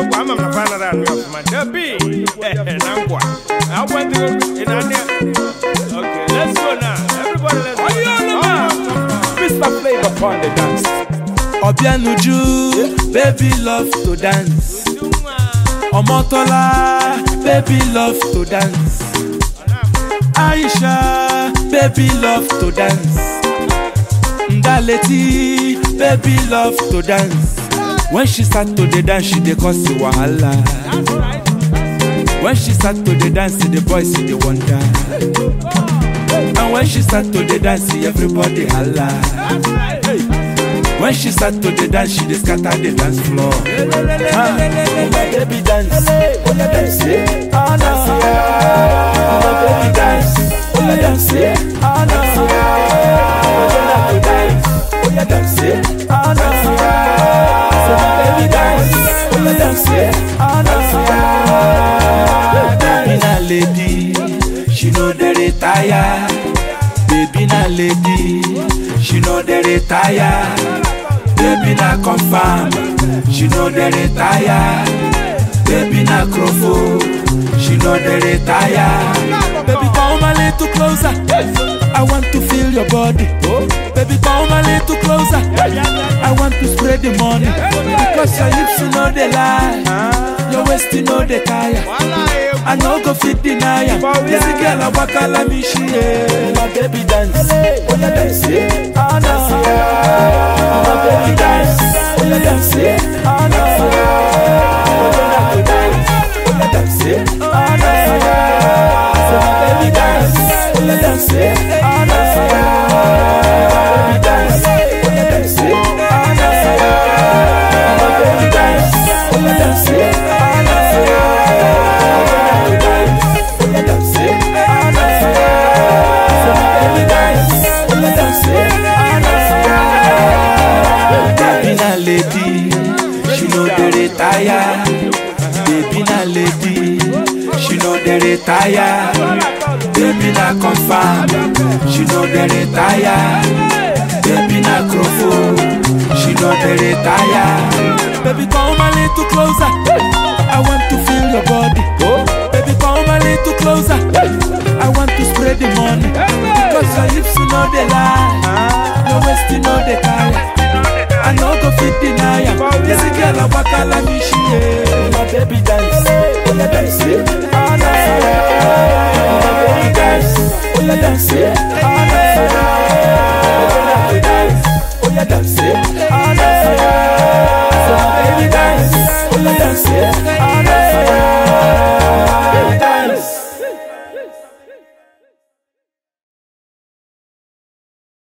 kwa ama mnafa na ran ya kuma dabi nangwa I want to in ane okay let's go now everybody let's go Mr. Flavor upon the dance. Obianuju, baby love to dance. Omotola, baby love to dance. Aisha, baby love to dance. Ndaleti, baby love to dance. When she start to the dance, she dey cause the wahala. When she start to the dance, the boys see the wonder. And when she start to the dance, everybody holla. When she start to the dance, she dey scatter the dance floor. Ah, oh my baby dance, oh yeah dance, yeah. ah no. Oh my baby dance, oh yeah dance, yeah. ah no. Oh yeah like to dance, oh yeah dance, yeah. ah no. So my baby dance, oh yeah dance, yeah. ah no. Baby na lady, she know dey retire. Baby na lady, she know dey retire. Baby na confirm, she know dey retire. Baby na crofo, she know dey retire. Baby come a little closer, I want to feel your body. Baby come a little closer, I want to spread the money. Because your hips you know they lie, your waist you know they tire. I no go fit deny am. This girl a waka like me she yeah. My baby dance, oh yeah dance, yeah. ah no. My baby dance, oh yeah dance, yeah. ah no. Oh yeah like to dance, oh yeah dance, yeah. ah no. So my baby dance, oh yeah dance, yeah. ah no. My baby dance, oh yeah dance, yeah. ah no. My baby dance, oh yeah dance, yeah. ah no. Baby na lady, she know dey retire. Baby na lady, she know dey retire. Baby na confirm, she know dey retire. Baby na crofo, she know dey retire. Baby come a little closer, I want to feel your body. Baby come a little closer, I want to spread the money. Because your hips you know they lie, your waist you know they tire. I no go fit deny am. This girl a waka like me she yeah. My baby